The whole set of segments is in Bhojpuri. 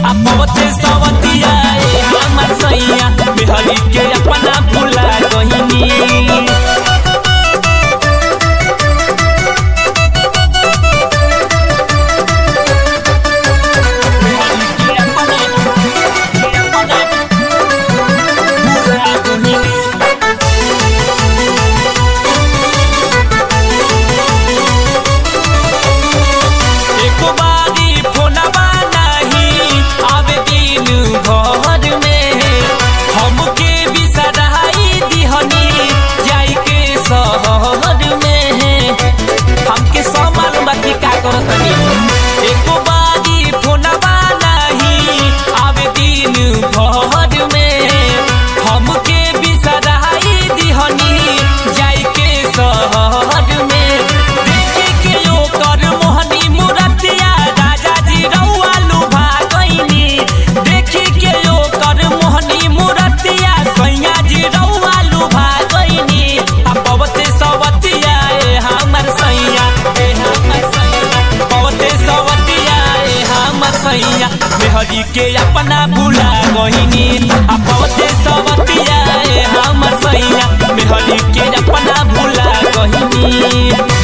आ पवते सवतिया ए हमर सैया मेहरी के अपना भुला गहिनी एको बारी फोनवा नाही आवे दिन घर में हमके बिसराई दिहनी जाई के शहर में हमके समाल बाकी का करतनी एको बारी फोनवा नाही आवे दिन घर में हमके बिसराई दिहनी जाई के शहर में देखे के ओकर मोहनी मुरतिया राजा जी रउआ लुभा गइनी देखी के ओकर मोहनी मुरतिया सैया जी रउआ लुभा गइनी आ पवते सवतिया ए हमर सैया ए हमर सैया पवते सवतिया ए हमर सैया मेहरी के अपना भुला गइनी आ पवते सवतिया ए हमर सैया मेहरी के अपना भुला गइनी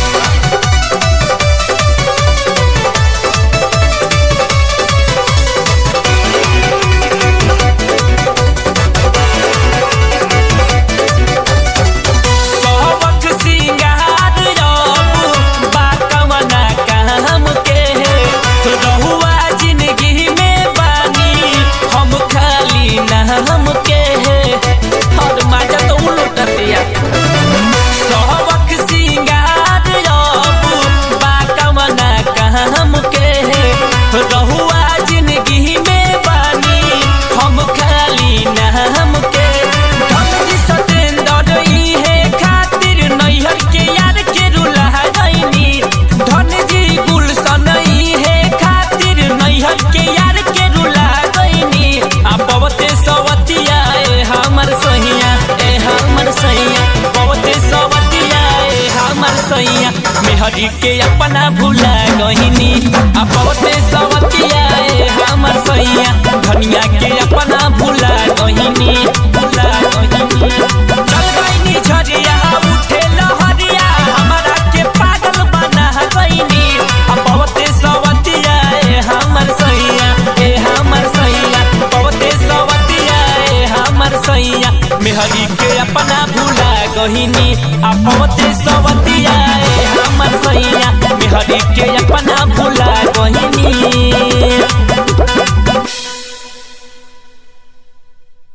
सबक सिंगार रब बाकमना काम के रहुआ जिंदगी में बानी हम खाली नाम के और माजा तो उलटतिया सबक सिंगार रब बाकमना काम के रहुआ जिंदगी में बानी हम खाली नाम के धनजी सतेंद्र इहे खातिर नैहर के यार के रुला गइनी धनजी गुलशन इहे खातिर नैहर के यार के रुला गइनी आ पवते सवतिया ए हमर सहिया ए हमर सहिया पवते सवतिया ए हमर सहिया मेहरी के अपना भुला गइनी आ पवते सवतिया ए हमर सहिया धनिया के अपना भुला गइनी भुला गइनी चल गइनी झरिया उठे लहरिया हमरा के पागल बना गइनी आ पवते सवतिया ए हमर सैया ए हमर सैया पवते सवतिया ए हमर सैया मेहरी के अपना भुला गहिनी आ पवते सवतिया ए हमर सैया मेहरी के अपना भुला गहिनी